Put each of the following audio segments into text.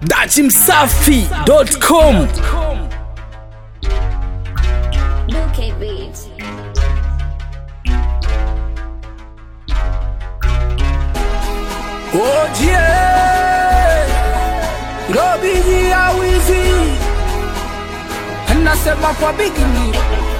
dachimsafi.com Bouquet Beats. Ojie Robiji ya wizi Nasema kwa bigini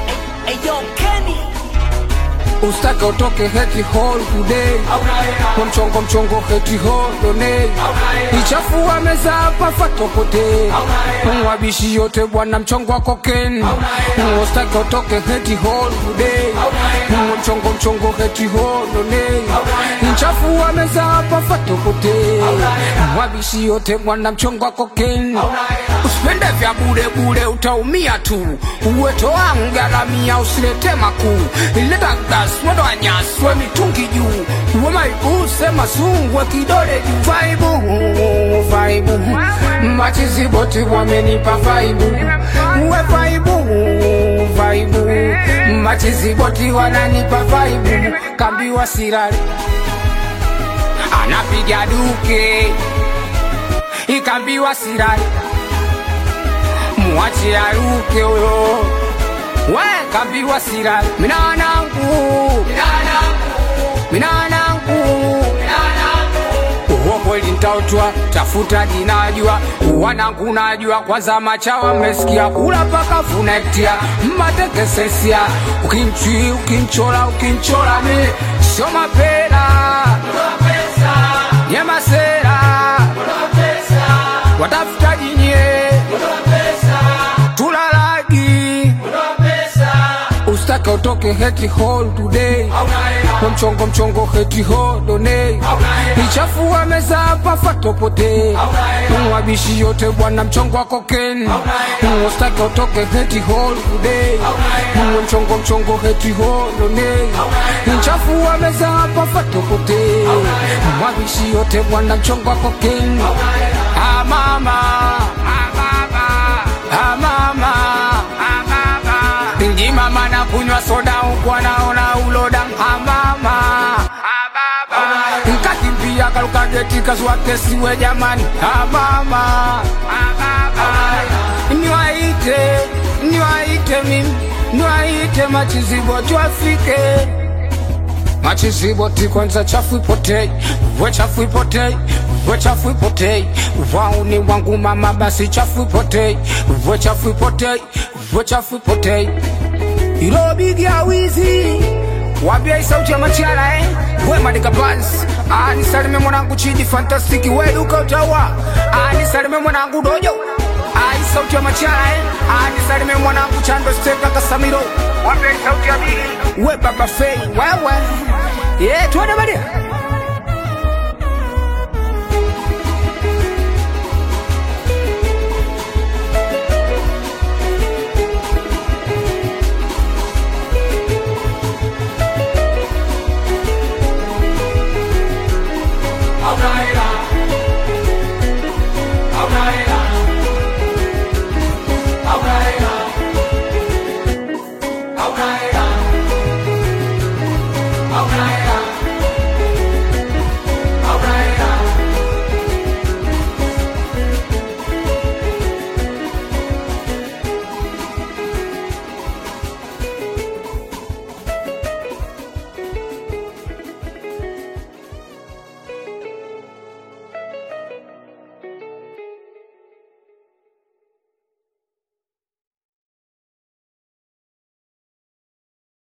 Ustake utoke heti hall today Kwa mchongo mchongo heti hall donate Ichafua meza hapa fatokote Mwabishi yote bwana mchongo wa koken Ustake utoke heti hall today Kwa mchongo mchongo heti hall donate Ichafua meza hapa fatokote Mwabishi yote bwana mchongo wa koken Usipende vya bure bure utaumia tu Uweto wangu garamia usilete makuu Ileta gas mwendo wa nyaswe mitungi juu Uwe maibu sema sungwe kidole juu Vaibu, vaibu Machizi boti wamenipa vaibu Uwe vaibu, vaibu Machizi boti wananipa vaibu Kambiwa sirari Anapiga duke Ikambiwa sirari Mwache aruke huyo we kambiwa sira minanangu minanangu uwo kweli ntautwa tafuta jinajua wanangu najua kwanza machawa mmesikia kula paka funektia mmatekesesia ukinchi ukinchola ukinchola mi sio mapela nyemasera watafuta jinye tulalagi ustake utoke heti hall today kwa mchongo mchongo heti hall donate ichafua meza hapa fatopote mwabishi yote bwana mchongo wa koken ustake utoke heti hall today kwa mchongo mchongo heti hall donate ichafua meza hapa fatopote mwabishi yote bwana mchongo wa koken ah mama ah mama ah mama ah mama Ingi mama na kunywa soda huku anaona uloda hamama nkakimbia karuka geti kazwa kesiwe jamani hamama niwaite niwaite mimi niwaite machizibo twafike machizibo ti kwanza chafu ipotei we chafu ipotei we chafu ipotei wauni wangu mama basi chafu ipotei we chafu ipotei we chafu ipotei ilo bigi ya wizi wambia isauti ya machara eh? we madika bans anisalime mwanangu chidi fantastiki we duka utawa anisalime mwanangu dojo ai sauti ya machara eh? anisalime mwanangu chando steka kasamiro wambia isauti ya bigi we baba fei wewe yeah, tuende badia